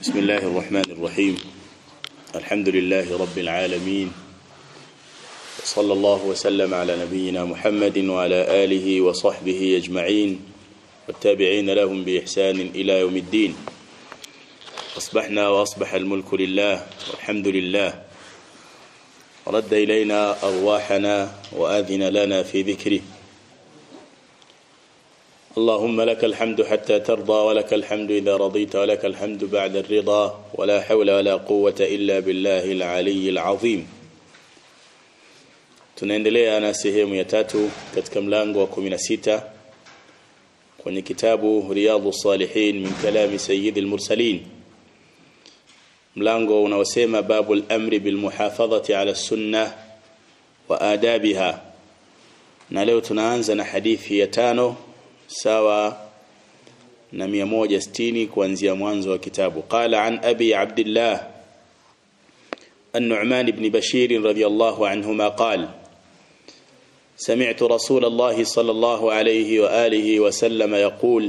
بسم الله الرحمن الرحيم الحمد لله رب العالمين صلى الله وسلم على نبينا محمد وعلى آله وصحبه أجمعين والتابعين لهم بإحسان إلى يوم الدين أصبحنا وأصبح الملك لله والحمد لله رد إلينا أرواحنا وآذن لنا في ذكره اللهم لك الحمد حتى ترضى ولك الحمد إذا رضيت ولك الحمد بعد الرضا ولا حول ولا قوة إلا بالله العلي العظيم tunaendelea na sehemu ya tatu katika mlango wa 16 kwenye kitabu riyadhus salihin min kalami sayyidil mursalin mlango unaosema babul amri bil muhafadhati ala sunnah wa adabiha na leo tunaanza na hadithi ya tano sawa na 160 kuanzia mwanzo wa kitabu qala an abi abdullah النعمان بن بشير رضي الله عنهما قال سمعت رسول الله صلى الله عليه وآله وسلم يقول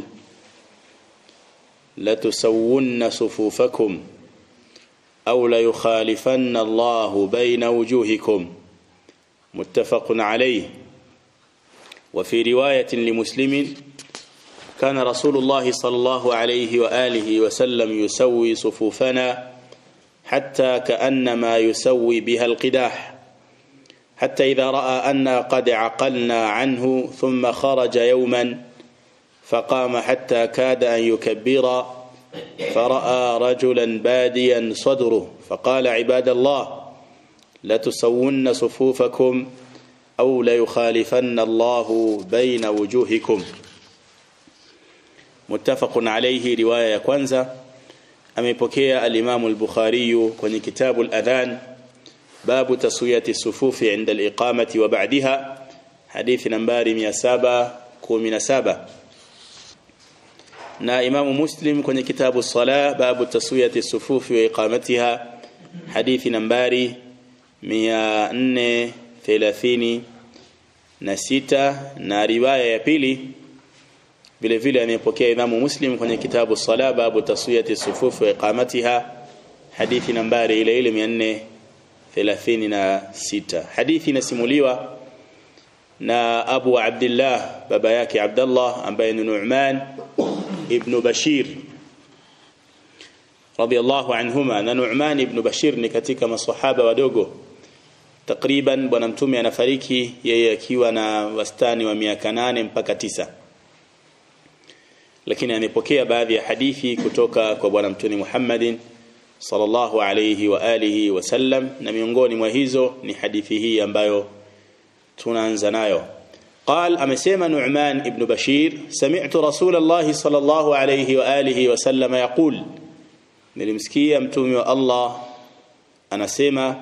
لتسون صفوفكم أو ليخالفن الله بين وجوهكم متفق عليه وفي رواية لمسلم كان رسول الله صلى الله عليه وآله وسلم يسوي صفوفنا حتى كأنما يسوي بها القداح حتى إذا رأى أنا قد عقلنا عنه ثم خرج يوما فقام حتى كاد أن يكبر فرأى رجلا باديا صدره فقال عباد الله لتسون صفوفكم أو ليخالفن الله بين وجوهكم متفق عليه رواية ya kwanza amepokea al-Imam al-Bukhari kwenye kitabu al-Adhan babu taswiyati sufufi inda al-iqamati wa ba'daha hadithi nambari 717 na Imam Muslim kwenye kitabu as-Salah babu taswiyati sufufi wa iqamatiha hadithi nambari 430 na sita na riwaya ya pili vile vile amepokea Imam Muslim kwenye kitabu Sala babu taswiyati sufuf wa iqamatiha hadithi nambari ile ile 436 hadithi inasimuliwa na Abu Abdullah baba yake Abdullah ambaye ni Nu'man ibn Bashir radiyallahu anhuma na Nu'man ibn Bashir ni katika maswahaba wadogo takriban bwana mtume anafariki yeye akiwa na wastani wa miaka nane mpaka tisa lakini amepokea baadhi ya hadithi kutoka kwa bwana mtume Muhammadin sallallahu alayhi wa alihi wasallam na miongoni mwa hizo ni hadithi hii ambayo tunaanza nayo قال amesema Nu'man ibn Bashir sami'tu Rasulullah sallallahu alayhi wa alihi wasallam yaqul nilimsikia mtume wa Allah anasema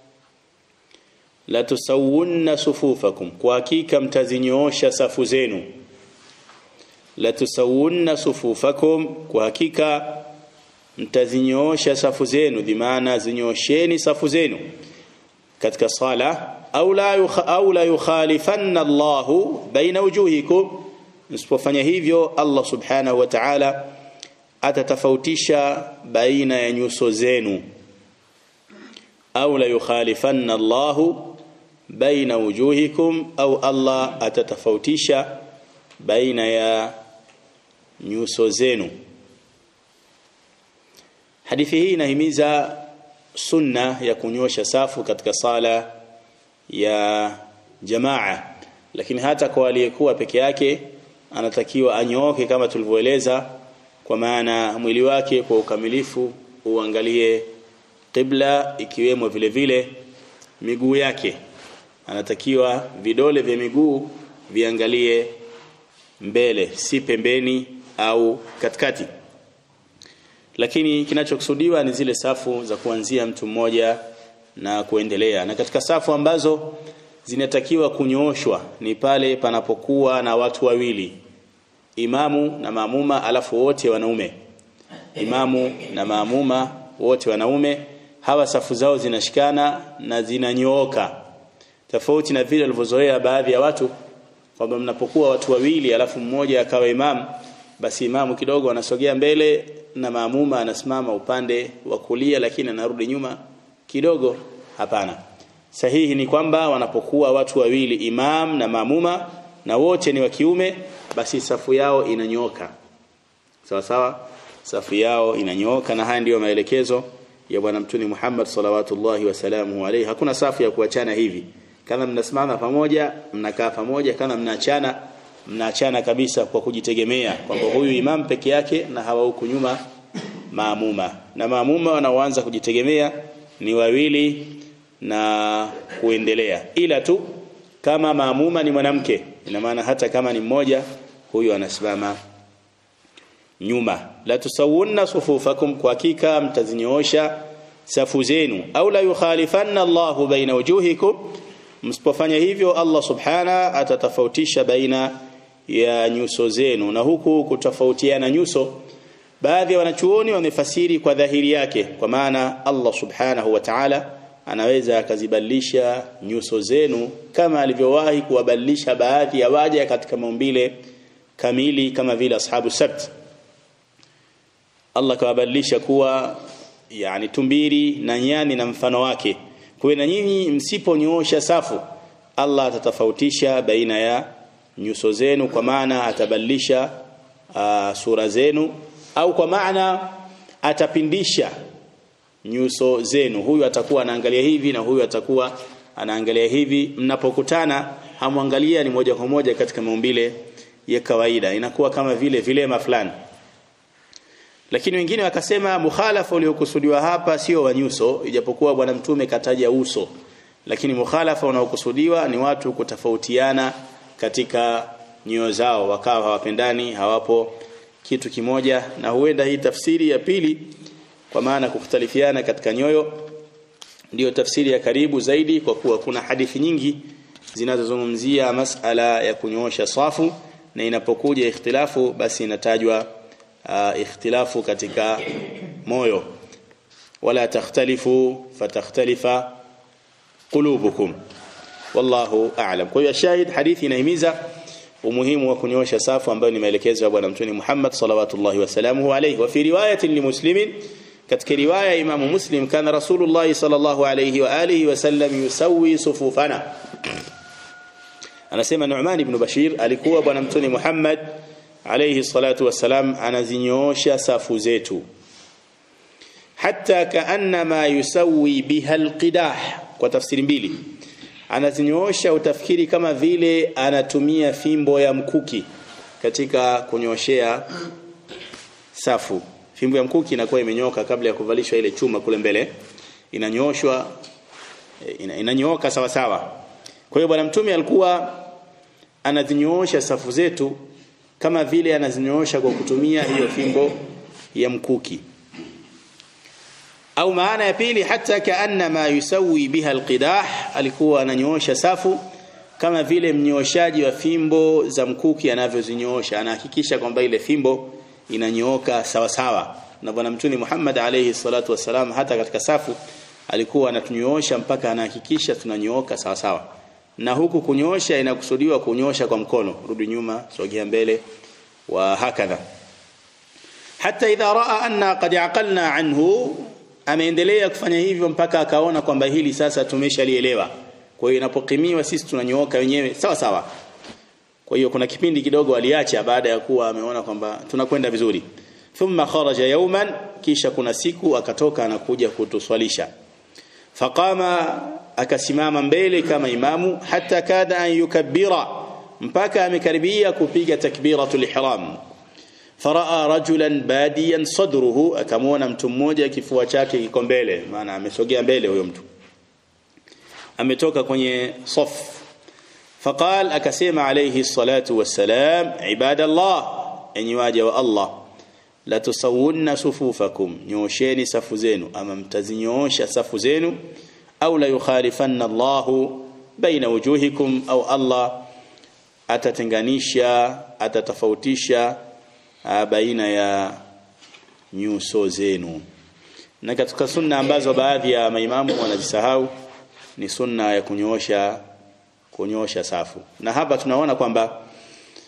la tusawunna sufufakum kwa hakika mtazinyoosha safu zenu la tusawunna sufufakum kwa hakika mtazinyoosha safu zenu dhimaana zinyoosheni safu zenu katika sala au la yukha, au la yukhalifanna Allah baina wujuhikum msipofanya hivyo Allah subhanahu wa ta'ala atatafautisha baina ya nyuso zenu au la yukhalifanna Allah baina wujuhikum au Allah atatafautisha baina ya nyuso zenu hadithi hii inahimiza sunna ya kunyosha safu katika sala ya jamaa lakini hata kwa aliyekuwa peke yake anatakiwa anyooke kama tulivyoeleza kwa maana mwili wake kwa ukamilifu uangalie qibla ikiwemo vile vile miguu yake anatakiwa vidole vya miguu viangalie mbele si pembeni au katikati lakini kinachokusudiwa ni zile safu za kuanzia mtu mmoja na kuendelea na katika safu ambazo zinatakiwa kunyooshwa ni pale panapokuwa na watu wawili imamu na maamuma alafu wote wanaume imamu na maamuma wote wanaume hawa safu zao zinashikana na zinanyooka tofauti na vile walivyozoea baadhi ya watu kwamba mnapokuwa watu wawili alafu mmoja akawa imam basi imamu kidogo anasogea mbele na maamuma anasimama upande wa kulia lakini anarudi nyuma kidogo hapana sahihi ni kwamba wanapokuwa watu wawili imam na maamuma na wote ni wa kiume basi safu yao inanyoka sawa sawa safu yao inanyoka na haya ndiyo maelekezo ya bwana mtume Muhammad salawatullahi wasalamu alayhi hakuna safu ya kuachana hivi kama mnasimama pamoja mnakaa pamoja kama mnaachana mnaachana kabisa kwa kujitegemea kwamba huyu imam peke yake na hawa huku nyuma maamuma na maamuma wanaoanza kujitegemea ni wawili na kuendelea ila tu kama maamuma ni mwanamke ina maana hata kama ni mmoja huyu anasimama nyuma la tusawunna sufufakum kwa hakika mtazinyoosha safu zenu au la yukhalifanna Allahu baina wujuhikum msipofanya hivyo Allah subhana atatofautisha baina ya nyuso zenu na huku kutofautiana nyuso baadhi ya wanachuoni wamefasiri kwa dhahiri yake kwa maana Allah subhanahu wa ta'ala anaweza akazibadilisha nyuso zenu kama alivyowahi kuwabadilisha baadhi ya waja katika maumbile kamili kama vile ashabu sabt Allah kawabadilisha kuwa yani tumbiri na nyani na mfano wake kwa na nyinyi msiponyoosha safu Allah atatofautisha baina ya nyuso zenu kwa maana atabadilisha uh, sura zenu au kwa maana atapindisha nyuso zenu huyu atakuwa anaangalia hivi na huyu atakuwa anaangalia hivi mnapokutana hamwangalia ni moja kwa moja katika maumbile ya kawaida inakuwa kama vile vilema fulani lakini wengine wakasema mukhalafa uliokusudiwa hapa sio wa nyuso ijapokuwa bwana mtume kataja uso lakini mukhalafa unaokusudiwa ni watu kutofautiana katika nyoyo zao wakawa hawapendani hawapo kitu kimoja na huenda hii tafsiri ya pili kwa maana kukhtalifiana katika nyoyo ndiyo tafsiri ya karibu zaidi kwa kuwa kuna hadithi nyingi zinazozungumzia masala ya kunyoosha safu na inapokuja ikhtilafu basi inatajwa uh, ikhtilafu katika moyo wala takhtalifu fatakhtalifa qulubukum wallahu a'lam kwa hiyo shahid hadithi inahimiza umuhimu wa kunyoosha safu ambayo ni maelekezo ya bwana mtume Muhammad salawatullahi wasalamuhu alayhi wa fi riwayatin limuslimin katika riwaya ya Imam Muslim kana Rasulullah sallallahu alayhi wa alihi wasallam yusawi sufufana anasema Nu'man ibn Bashir alikuwa bwana mtume Muhammad alayhi salatu wassalam anazinyoosha safu zetu hatta kaannama yusawi biha alqidah kwa tafsiri mbili anazinyoosha utafikiri kama vile anatumia fimbo ya mkuki katika kunyoshea safu fimbo ya mkuki inakuwa imenyoka kabla ya kuvalishwa ile chuma kule mbele inanyoshwa ina, inanyooka sawa sawa kwa hiyo bwana mtume alikuwa anazinyoosha safu zetu kama vile anazinyoosha kwa kutumia hiyo fimbo ya mkuki au maana ya pili hata kaanna ma yusawi biha alqidah alikuwa ananyoosha safu kama vile mnyooshaji wa fimbo za mkuki anavyozinyoosha anahakikisha kwamba ile fimbo inanyooka sawa sawa na bwana mtume Muhammad alayhi salatu wasalam hata katika safu alikuwa anatunyoosha mpaka anahakikisha tunanyooka sawa sawa na huku kunyoosha inakusudiwa kunyoosha kwa mkono rudi nyuma sogea mbele wa hakadha hata idha raa anna qad aqalna anhu ameendelea kufanya hivyo mpaka akaona kwamba hili sasa tumeshalielewa kwa hiyo inapokimiwa sisi tunanyooka wenyewe sawa sawa kwa hiyo kuna kipindi kidogo aliacha baada ya kuwa ameona kwamba tunakwenda vizuri thumma kharaja yawman kisha kuna siku akatoka anakuja kutuswalisha faqama akasimama mbele kama imamu hata kada an yukabbira mpaka amekaribia kupiga takbiratul ihram faraa rajulan badiyan sadruhu akamwona mtu mmoja kifua chake kiko mbele maana amesogea mbele huyo mtu ametoka kwenye saf faqal akasema alayhi salatu wassalam ibadallah enyi waja wa Allah la tusawunna sufufakum nyosheni safu zenu ama mtazinyoosha safu zenu au la yukhalifanna Allahu baina wujuhikum au Allah atatenganisha atatofautisha baina ya nyuso zenu na katika sunna ambazo baadhi ya maimamu wanazisahau ni sunna ya kunyoosha kunyoosha safu na hapa tunaona kwamba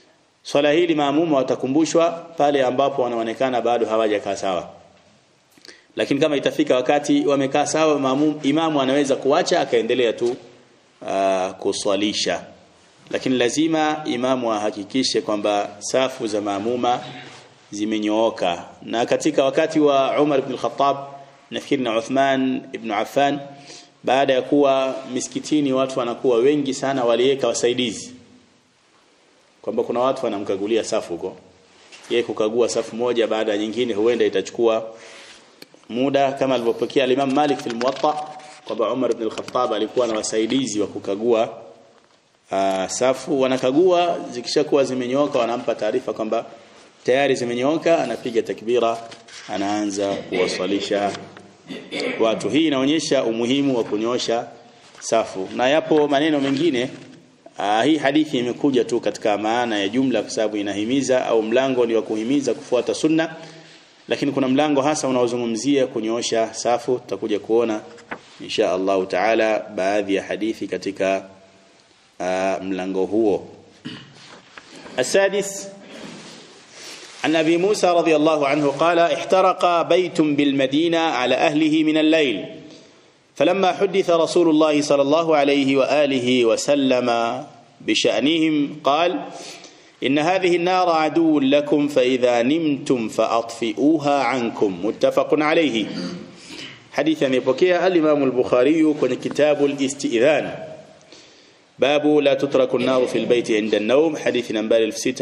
swala hili maamuma watakumbushwa pale ambapo wanaonekana bado hawajakaa sawa lakini kama itafika wakati wamekaa sawa maamum, imamu anaweza kuacha akaendelea tu uh, kuswalisha lakini lazima imamu ahakikishe kwamba safu za maamuma zimenyooka na katika wakati wa Umar ibn Khattab nafikiri na Uthman ibn Affan baada ya kuwa misikitini watu wanakuwa wengi sana waliweka wasaidizi kwamba kuna watu wanamkagulia safu huko yeye kukagua safu moja baada ya nyingine huenda itachukua muda kama alivyopokea Imam Malik fil Muwatta kwamba Umar ibn al-Khattab alikuwa na wasaidizi wa kukagua uh, safu wanakagua zikishakuwa zimenyooka wanampa taarifa kwamba tayari zimenyooka anapiga takbira anaanza kuwaswalisha watu hii inaonyesha umuhimu wa kunyosha safu na yapo maneno mengine uh, hii hadithi imekuja tu katika maana ya jumla kwa sababu inahimiza au mlango ni wa kuhimiza kufuata sunna lakini kuna mlango hasa unaozungumzia kunyoosha safu tutakuja kuona insha Allah taala baadhi ya hadithi katika uh, mlango huo السادس عن أبي موسى رضي الله عنه قال احترق بيت بالمدينة على أهله من الليل فلما حدث رسول الله صلى الله عليه وآله وسلم بشأنهم قال إن هذه النار عدو لكم فإذا نمتم فأطفئوها عنكم متفق عليه حديث يبكي الإمام البخاري كن كتاب الاستئذان باب لا تترك النار في البيت عند النوم حديث نمبر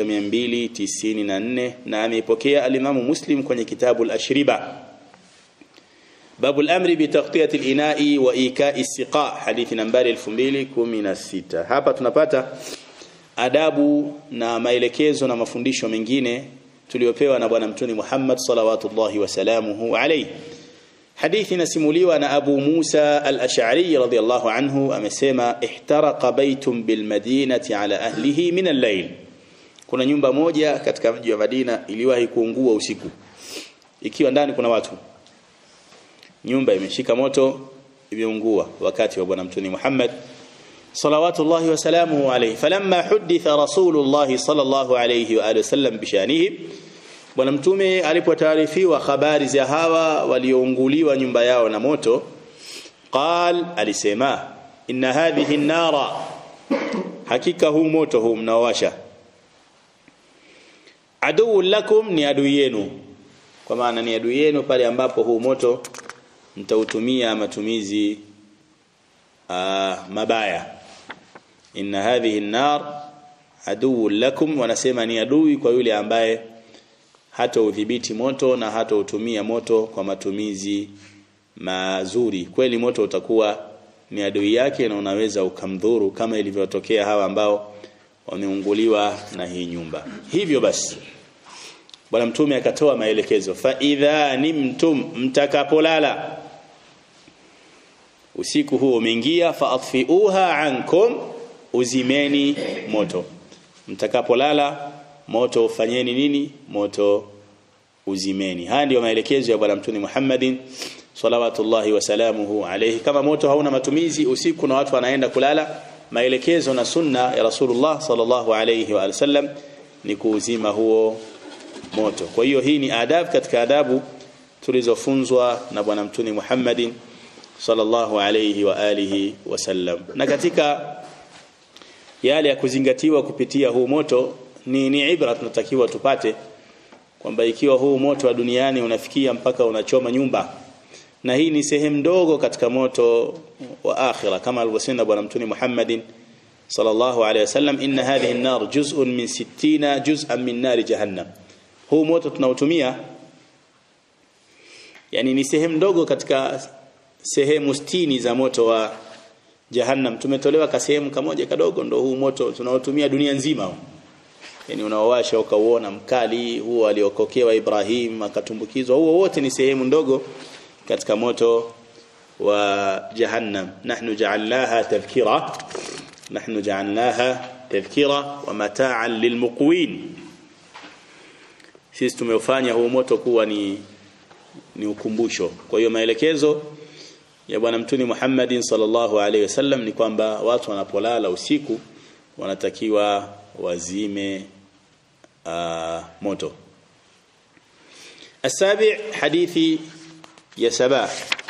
6294 نعم يبكي الإمام مسلم كن كتاب الأشربة باب الأمر بتغطية الإناء وإيكاء السقاء حديث نمبر 2016 hapa tunapata adabu na maelekezo na mafundisho mengine tuliopewa na bwana mtuni Muhammad salawatullahi wasalamuhu alayhi hadithi nasimuliwa na Abu Musa al-Ash'ari radhiyallahu anhu amesema ihtaraqa baytun bil madinati ala ahlihi min al-layl kuna nyumba moja katika mji wa Madina iliwahi kuungua usiku ikiwa ndani kuna watu nyumba imeshika moto imeungua wakati wa bwana mtuni Muhammad صلوات الله وسلامه عليه فلما حدث رسول الله صلى الله عليه واله وسلم بشانه bwana mtume alipotaarifiwa habari za hawa waliounguliwa nyumba yao na moto qal alisema inna hadhihi an-nara hakika huu moto huu mnaowasha aduu lakum ni adui yenu kwa maana ni adui yenu pale ambapo huu moto mtautumia matumizi uh, mabaya inna hadhihi an-nar aduu lakum wanasema ni adui kwa yule ambaye hata udhibiti moto na hata utumia moto kwa matumizi mazuri kweli moto utakuwa ni adui yake na unaweza ukamdhuru kama ilivyotokea hawa ambao wameunguliwa na hii nyumba hivyo basi bwana mtume akatoa maelekezo fa idha nimtum mtakapolala usiku huo umeingia fa atfiuha ankum uzimeni moto mtakapolala moto fanyeni nini moto uzimeni haya ndio maelekezo ya bwana mtume Muhammadin salawatullahi wasalamuhu alayhi kama moto hauna matumizi usiku na watu wanaenda kulala maelekezo na sunna ya Rasulullah sallallahu alayhi wa sallam ni kuuzima huo moto kwa hiyo hii ni adabu katika adabu tulizofunzwa na bwana mtume Muhammadin sallallahu alayhi wa alihi wasallam na katika yale ya kuzingatiwa kupitia huu moto ni ni ibra tunatakiwa tupate kwamba ikiwa huu moto wa duniani unafikia mpaka unachoma nyumba na hii ni sehemu ndogo katika moto wa akhira kama alivyosema bwana mtume Muhammadin sallallahu alayhi wasallam inna hadhihi an-nar juz'un min 60 juz'an min nar jahannam huu moto tunautumia yani ni sehemu ndogo katika sehemu 60 za moto wa jahannam tumetolewa ka sehemu kamoja kadogo ndo huu moto tunaotumia dunia nzima huu yani unaowasha ukauona mkali huo aliokokewa Ibrahim akatumbukizwa huo wote ni sehemu ndogo katika moto wa jahannam nahnu ja'alnaha tadhkira nahnu ja'alnaha tadhkira wa mata'an lilmuqwin sisi tumeufanya huu moto kuwa ni ni ukumbusho kwa hiyo maelekezo ya bwana mtuni Muhammadin sallallahu alaihi wasallam ni kwamba watu wanapolala usiku wanatakiwa wazime uh, moto السابع حديث يا سبا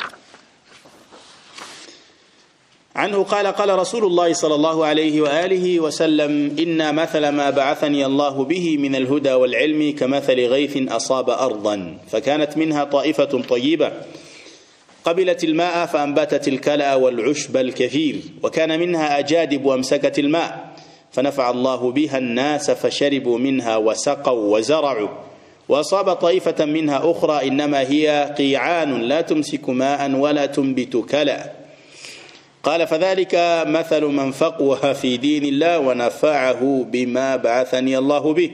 عنه قال قال رسول الله صلى الله عليه وآله وسلم إن مثل ما بعثني الله به من الهدى والعلم كمثل غيث أصاب أرضا فكانت منها طائفة طيبة قبلت الماء فأنبتت الكلأ والعشب الكثير وكان منها أجادب وأمسكت الماء فنفع الله بها الناس فشربوا منها وسقوا وزرعوا وأصاب طائفة منها أخرى إنما هي قيعان لا تمسك ماء ولا تنبت كلأ قال فذلك مثل من فقه في دين الله ونفعه بما بعثني الله به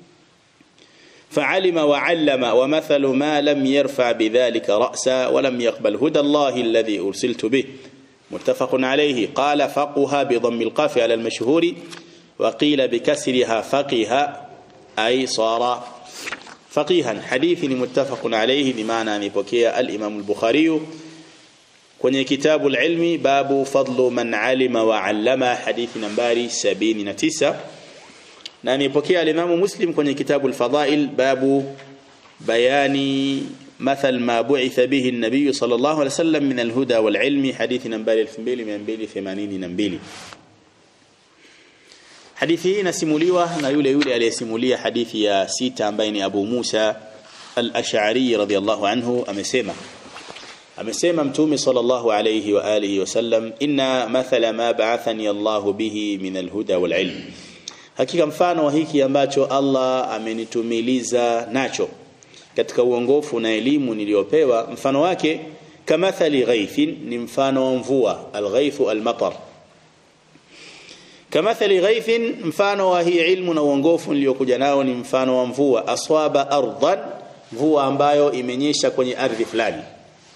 فعلم وعلم ومثل ما لم يرفع بذلك رأسا ولم يقبل هدى الله الذي أرسلت به متفق عليه قال فقه بضم القاف على المشهور وقيل بكسرها فقه أي صار فقيها حديث متفق عليه بمعنى مبكي الإمام البخاري kwenye kitabu al-ilmi babu fadlu man alima wa allama hadithi nambari 79 na nipokea al-Imam Muslim kwenye kitabu al-fadail babu bayani مثل ما بعث به النبي صلى الله عليه وسلم من الهدى والعلم حديث نمبر 2282 hadithi hii inasimuliwa na yule yule aliyesimulia hadithi ya sita ambaye ni Abu Musa al-Ash'ari radhiyallahu anhu amesema amesema mtume sallallahu alayhi wa alihi wasallam inna mathala ma ba'athani Allahu bihi min alhuda wal ilm hakika mfano wa hiki ambacho Allah amenitumiliza nacho katika uongofu na elimu niliyopewa mfano wake kamathali ghaithin ni mfano wa mvua alghaifu almatar kamathali ghaithin mfano wa hii ilmu na uongofu niliyokuja nao ni mfano wa mvua aswaba ardan mvua ambayo imenyesha kwenye ardhi fulani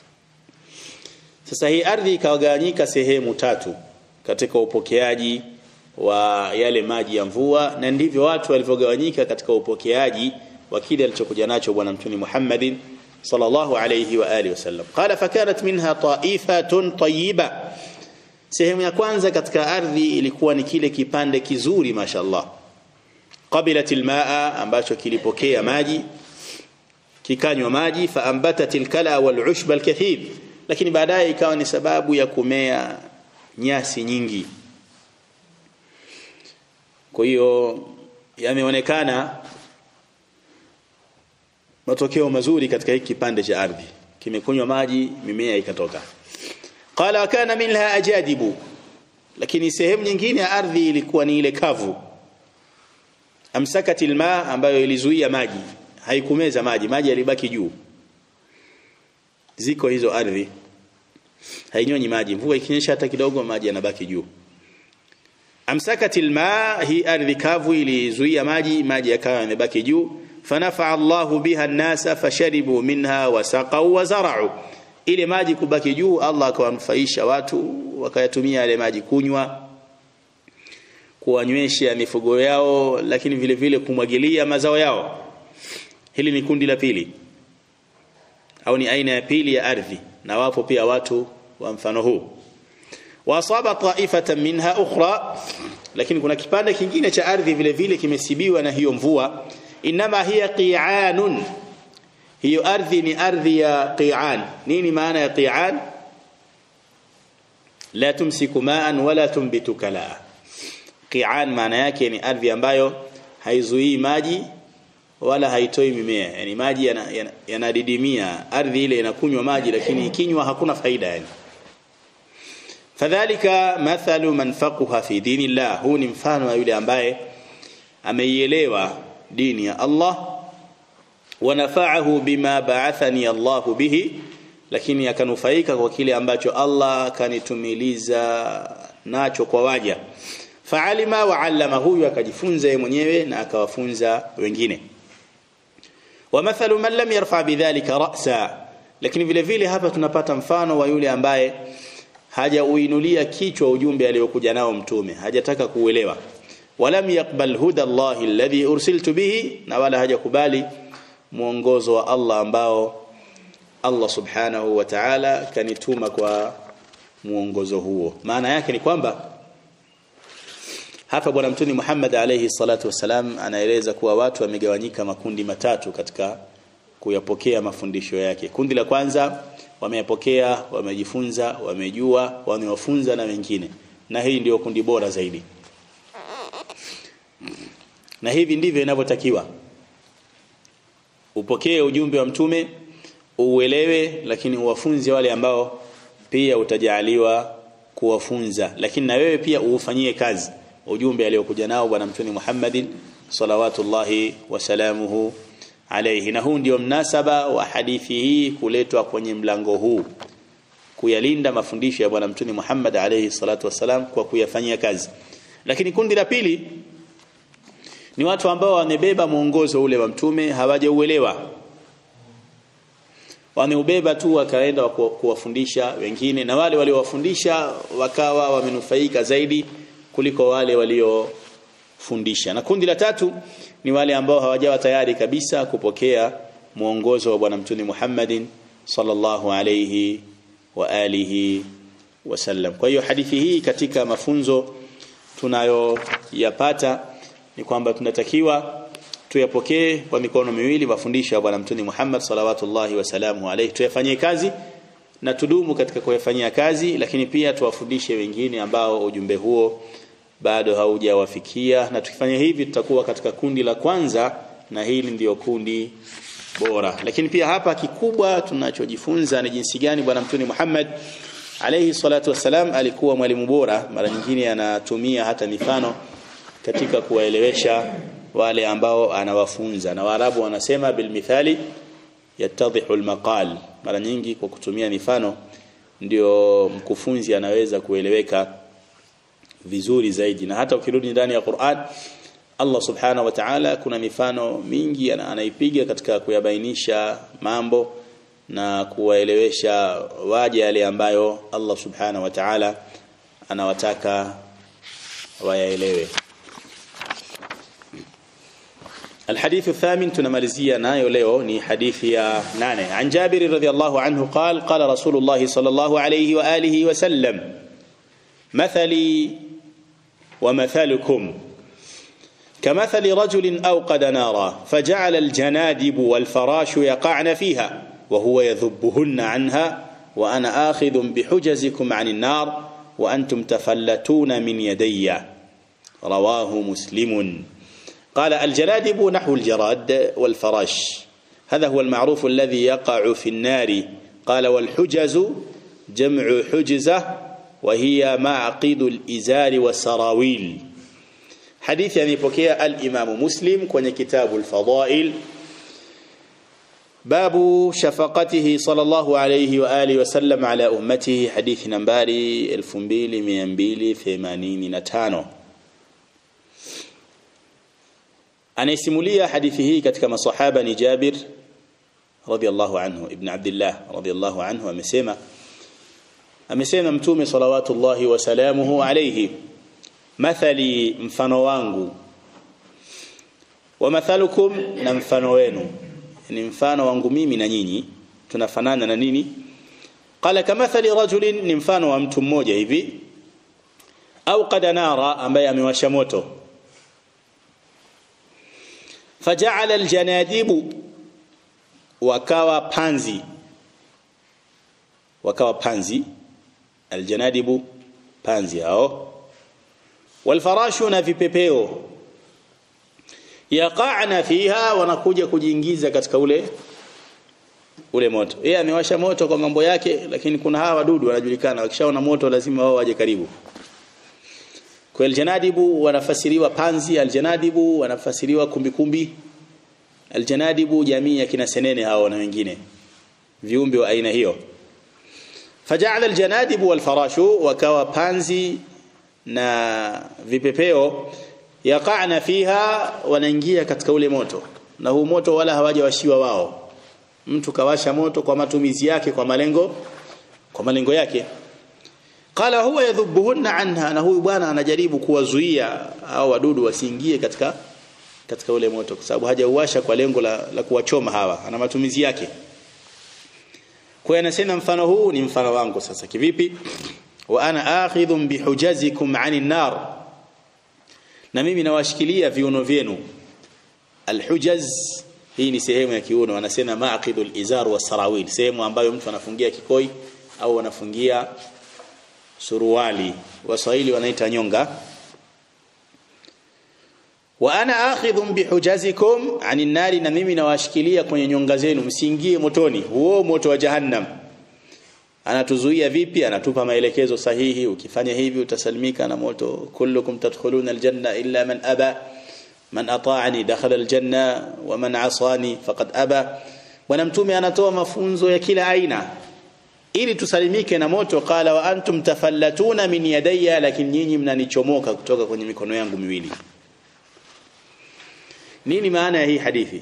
sasa hii ardhi ikawagawanyika sehemu tatu katika upokeaji wa yale maji ya mvua na ndivyo watu walivyogawanyika katika upokeaji wa kile alichokuja nacho bwana mtume Muhammadin sallallahu alayhi wa alihi wasallam qala fakanat minha ta'ifatun tayyiba sehemu ya kwanza katika ardhi ilikuwa ni kile kipande kizuri mashallah qabilat almaa ambacho kilipokea maji kikanywa maji faambatat alkala walushba alkathir lakini baadaye ikawa ni sababu ya kumea nyasi nyingi kwa hiyo yameonekana matokeo mazuri katika hiki kipande cha ardhi kimekunywa maji mimea ikatoka qala kana minha ajadibu lakini sehemu nyingine ya ardhi ilikuwa ni ile kavu amsakati alma ambayo ilizuia maji haikumeza maji maji yalibaki juu ziko hizo ardhi hainyonyi maji mvua ikinyesha hata kidogo maji yanabaki juu amsakati alma hi ardhi kavu ilizuia maji maji yakawa yamebaki juu fanafa Allahu biha an-nasa fasharibu minha wasaqaw wazara'u ile maji kubaki juu Allah akawanufaisha watu wakayatumia yale maji kunywa kuwanywesha mifugo yao lakini vile vile kumwagilia mazao yao hili ni kundi la pili au ni aina ya pili ya ardhi na wapo pia watu wa mfano huu wasaba ta'ifatan minha ukhra lakini kuna kipande kingine cha ardhi vile vile kimesibiwa na hiyo mvua inama hiya qi'anun hiyo ardhi ni ardhi ya qi'an nini maana ya qi'an la tumsiku ma'an wala tumbitu kala qi'an maana yake ni ardhi ambayo haizuii maji wala haitoi mimea yani maji yanadidimia yana, yana ardhi ile inakunywa maji lakini ikinywa hakuna faida yani fadhalika mathalu man faqaha fi dinillah huu ni mfano wa yule ambaye ameielewa dini ya Allah wa nafa'ahu bima ba'athani Allah bihi lakini akanufaika kwa kile ambacho Allah kanitumiliza nacho kwa waja fa'alima wa 'allama huyu akajifunza yeye mwenyewe na akawafunza wengine wa mathalu man lam yarfa bidhalika ra'sa lakini vile vile hapa tunapata mfano wa yule ambaye hajauinulia kichwa ujumbe aliyokuja nao mtume hajataka kuuelewa walam yaqbal huda Allah alladhi ursiltu bihi na wala hajakubali mwongozo wa Allah ambao Allah subhanahu wa ta'ala kanituma kwa mwongozo huo maana yake ni kwamba hapa bwana mtuni Muhammad alayhi salatu wasalam anaeleza kuwa watu wamegawanyika makundi matatu katika kuyapokea mafundisho yake kundi la kwanza wameyapokea wamejifunza wamejua wamewafunza na wengine na hii ndiyo kundi bora zaidi na hivi ndivyo inavyotakiwa upokee ujumbe wa mtume uelewe lakini uwafunze wale ambao pia utajaliwa kuwafunza lakini na wewe pia uufanyie kazi ujumbe aliokuja nao bwana mtume Muhammadin salawatullahi wasalamuhu alayhi na huu ndio mnasaba wa hadithi hii kuletwa kwenye mlango huu kuyalinda mafundisho ya bwana mtume Muhammad alayhi salatu wasalam kwa kuyafanyia kazi lakini kundi la pili ni watu ambao wamebeba mwongozo ule wa mtume hawajauelewa wameubeba tu wakaenda kuwafundisha wengine na wale waliowafundisha wakawa wamenufaika zaidi kuliko wale waliofundisha na kundi la tatu ni wale ambao hawajawa tayari kabisa kupokea mwongozo wa bwana mtume Muhammadin sallallahu alayhi wa alihi wasallam kwa hiyo hadithi hii katika mafunzo tunayoyapata ni kwamba tunatakiwa tuyapokee kwa mikono miwili mafundisho ya bwana mtume Muhammad salawatullahi wasalamu alayhi tuyafanyie kazi na tudumu katika kuyafanyia kazi lakini pia tuwafundishe wengine ambao ujumbe huo bado haujawafikia na tukifanya hivi tutakuwa katika kundi la kwanza na hili ndiyo kundi bora lakini pia hapa kikubwa tunachojifunza ni jinsi gani bwana mtume Muhammad alayhi salatu wasalam alikuwa mwalimu bora mara nyingine anatumia hata mifano katika kuwaelewesha wale ambao anawafunza na Waarabu wanasema bil mithali yattadhihu almaqal mara nyingi kwa kutumia mifano ndio mkufunzi anaweza kueleweka vizuri zaidi na hata ukirudi ndani ya Qur'an Allah subhanahu wa ta'ala kuna mifano mingi anaipiga katika kuyabainisha mambo na kuwaelewesha waje yale ambayo Allah subhanahu wa ta'ala anawataka wayaelewe الحديث الثامن تنمالزيا نايو ليو ني حديث يا ناني عن جابر رضي الله عنه قال قال رسول الله صلى الله عليه وآله وسلم مثلي ومثلكم كمثل رجل أوقد نارا فجعل الجنادب والفراش يقعن فيها وهو يذبهن عنها وأنا آخذ بحجزكم عن النار وأنتم تفلتون من يدي رواه مسلم قال الجنادب نحو الجراد والفراش هذا هو المعروف الذي يقع في النار قال والحجز جمع حجزة وهي معقد الإزار والسراويل حديث يعني بكيا الإمام مسلم كون كتاب الفضائل باب شفقته صلى الله عليه وآله وسلم على أمته حديث نمباري الفنبيل مينبيل ثمانين نتانو anayesimulia hadithi hii katika masahaba ni Jabir radhiallahu anhu ibn Abdullah radhiallahu anhu amesema amesema mtume salawatullahi wasalamuhu alayhi mathali mfano wangu wa mathalukum na mfano wenu ni mfano wangu mimi na nyinyi tunafanana na nini qala kamathali rajulin ni mfano wa mtu mmoja hivi au qad nara ambaye amewasha moto faja'ala aljanadibu wakawa panzi wakawa panzi aljanadibu panzi hao walfarashu na vipepeo yaqa'na fiha wanakuja kujiingiza katika ule ule moto yeye amewasha moto kwa mambo yake lakini kuna hawa wadudu wanajulikana wakishaona moto lazima wao waje karibu kwa aljanadibu wanafasiriwa panzi aljanadibu wanafasiriwa kumbikumbi aljanadibu jamii ya kina senene hao na wengine viumbe wa aina hiyo faja'ala aljanadibu walfarashu wakawa panzi na vipepeo yaqa'na fiha wanaingia katika ule moto na huu moto wala hawajawashiwa wao mtu kawasha moto kwa matumizi yake kwa malengo kwa malengo yake qala huwa yadhubuhunna anha na huyu bwana anajaribu kuwazuia au wadudu wasiingie katika katika ule moto kwa sababu hajauwasha kwa lengo la, la kuwachoma hawa ana matumizi yake kwa hiyo anasema mfano huu ni mfano wangu sasa kivipi wa ana akhidhum bihujazikum anin nar na mimi nawashikilia viuno vyenu alhujaz hii ni sehemu ya kiuno wanasema maqidul izar wa sarawil sehemu ambayo mtu anafungia kikoi au anafungia suruali waswahili wanaita nyonga wa ana akhidhum bihujazikum anin nari na mimi nawashikilia kwenye nyonga zenu msiingie motoni huo moto wa jahannam anatuzuia vipi anatupa maelekezo sahihi ukifanya hivi utasalimika na moto kullukum tadkhuluna aljanna illa man aba man ata'ani dakhala aljanna wa man asani faqad aba bwana mtume anatoa mafunzo ya kila aina ili tusalimike na moto qala wa antum tafallatuna min yadayya lakini nyinyi mnanichomoka kutoka kwenye mikono yangu miwili nini maana ya hii hadithi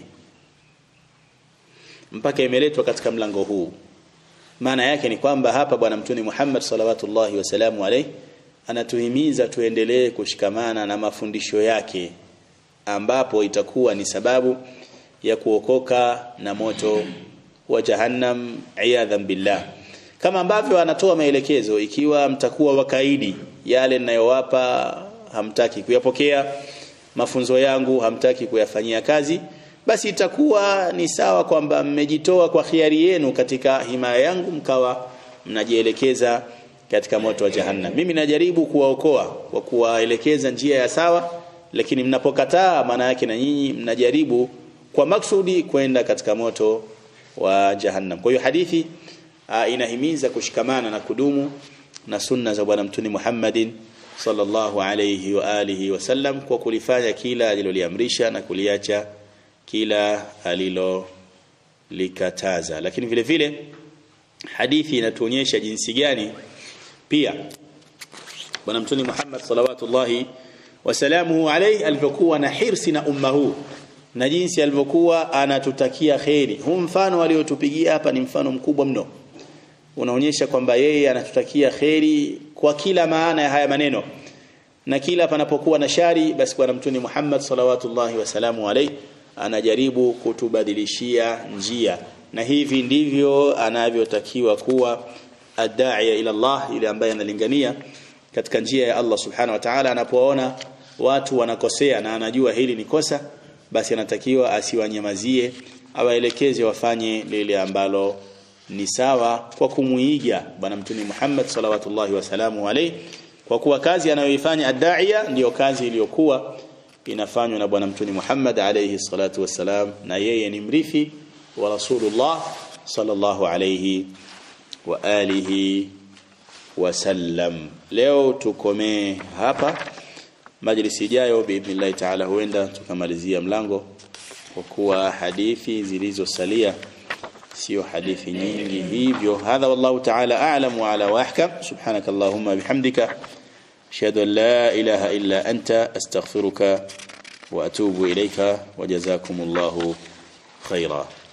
mpaka imeletwa katika mlango huu maana yake ni kwamba hapa bwana mtume Muhammad salawatullahi wasalamu alayhi anatuhimiza tuendelee kushikamana na mafundisho yake ambapo itakuwa ni sababu ya kuokoka na moto wa jahannam iyadhan billah kama ambavyo anatoa maelekezo ikiwa mtakuwa wakaidi yale ninayowapa hamtaki kuyapokea mafunzo yangu hamtaki kuyafanyia kazi basi itakuwa ni sawa kwamba mmejitoa kwa khiari yenu katika himaya yangu mkawa mnajielekeza katika moto wa jahannam mimi najaribu kuwaokoa kwa kuwaelekeza njia ya sawa lakini mnapokataa maana yake na nyinyi mnajaribu kwa maksudi kwenda katika moto wa jahannam kwa hiyo hadithi uh, inahimiza kushikamana na kudumu na sunna za bwana mtume Muhammadin sallallahu alayhi wa alihi wasallam kwa kulifanya kila aliloliamrisha na kuliacha kila alilo likataza lakini vile vile hadithi inatuonyesha jinsi gani pia bwana mtume Muhammad salawatullahi wasalamuhu alayhi alivyokuwa na hirsi na ummahu na jinsi alivyokuwa anatutakia kheri huu mfano aliotupigia hapa ni mfano mkubwa mno unaonyesha kwamba yeye anatutakia kheri kwa kila maana ya haya maneno na kila panapokuwa na shari basi bwana mtume Muhammad salawatullahi wasalamu alayhi anajaribu kutubadilishia njia na hivi ndivyo anavyotakiwa kuwa adaiya ila Allah ile ambaye analingania katika njia ya Allah subhanahu wa ta'ala anapoona watu wanakosea na anajua hili ni kosa basi anatakiwa asiwanyamazie awaelekeze wafanye lile ambalo ni sawa kwa kumuiga bwana mtume Muhammad salawatullahi wasalamu alayhi kwa kuwa kazi anayoifanya adaiya ndiyo kazi iliyokuwa inafanywa na bwana mtume Muhammad alayhi salatu wassalam na yeye ni mrithi wa Rasulullah sallallahu alayhi wa alihi wasallam leo tukomee hapa majlisi ijayo biidhnillah taala huenda tukamalizia mlango kwa kuwa hadithi zilizosalia sio hadithi nyingi hivyo hadha wallahu taala a'lam wa ala wa ahkam subhanakallahumma bihamdika أشهد أن لا إله إلا أنت أستغفرك وأتوب إليك وجزاكم الله خيرا